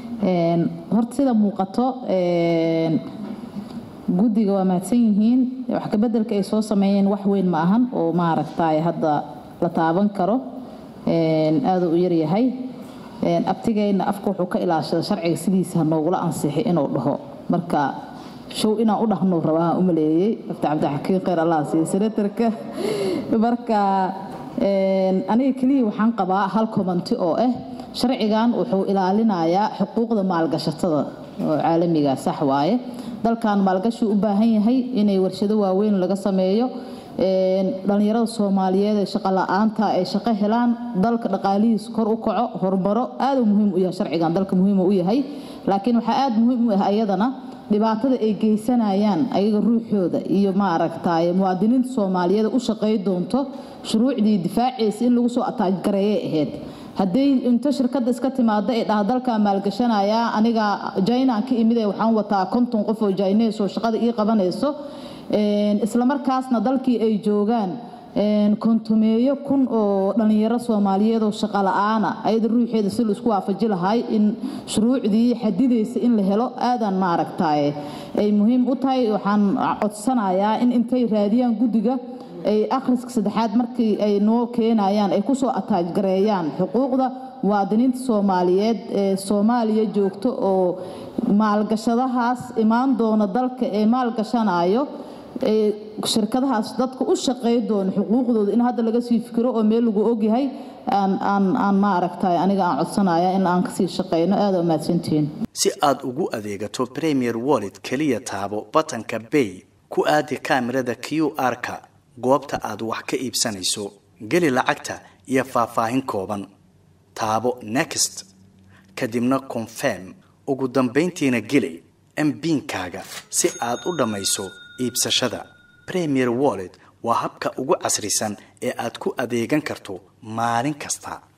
horta sida muuqato guddiga waa mahadsan yihiin wax kabedelka ay soo sameeyeen wax weyn ma ahan oo maaragtay hadda la taaban karo aada u yaryahay abtigayna afka wuxuu ka ilaashada sharciga sidiisa noogula ansixi inuu dhaho marka show inaan u dhahno rabaa u maleeyey afta cabdixakiin khayr allah siiye senatarka marka aniga keliya waxaan qabaa hal komanti oo ah sharcigan wuxuu ilaalinayaa xuquuqda maalgashatada oo caalamiga sax waaye dalkan maalgashi u baahan yahay inay warshado waaweyn laga sameeyo dhalinyarada soomaaliyeed ee shaqo la-aanta ay shaqo helaan dalka dhaqaalihiis kor u kaco horumaro aada muhiim u yahay sharcigan dalka muhiim u yahay laakiin waxaa aada muhiim u ah ayadana dhibaatada ay geysanayaan ayaga ruuxooda iyo maaragtay muwaadiniinta soomaaliyeed u shaqey doonto shuruucdii difaaceysa in lagu soo ataajgareeyay ahayd haddii inta shirkadda iska timaado ay dhaha dalkaa maalgashanaya aniga jainaan ka imid ee waxaan wataa konton qof oo jainees oo shaqada ii qabanayso islamarkaasna dalkii ay joogaan kontumeeyo kun oo dhalinyaro soomaaliyeed oo shaqo la-aana ayada ruuxeeda si laisku waafaji lahay in shuruucdii xadidaysa in la helo aadaan maaragtay ay muhiim u tahay waxaan codsanayaa in intay raadiyaan guddiga ay akhriska saddexaad markii ay noo keenayaan ay kusoo ataajgareeyaan xuquuqda muwaadiniinta soomaaliyeed ee soomaaliya joogto oo maalgashadahaas imaan doona dalka ee maalgashanayo shirkadahaas dadka u shaqey doona xuquuqdooda in hadda laga sii fikiro oo meel lagu ogyahay aan maaragtay aniga aan codsanaya in aan kasii shaqeyno aada umahadsantihiin si aad ugu adeegato premier wallet keliya taabo batanka bay ku aadi kaamirada q r-ka goobta aad wax ka iibsanayso geli lacagta iyo faahfaahin kooban taabo next kadibna confirm ugu dambayntiina geli mbiinkaaga si aad u dhammayso iibsashada premier wallet waa habka ugu casrisan ee aad ku adeegan karto maalin kasta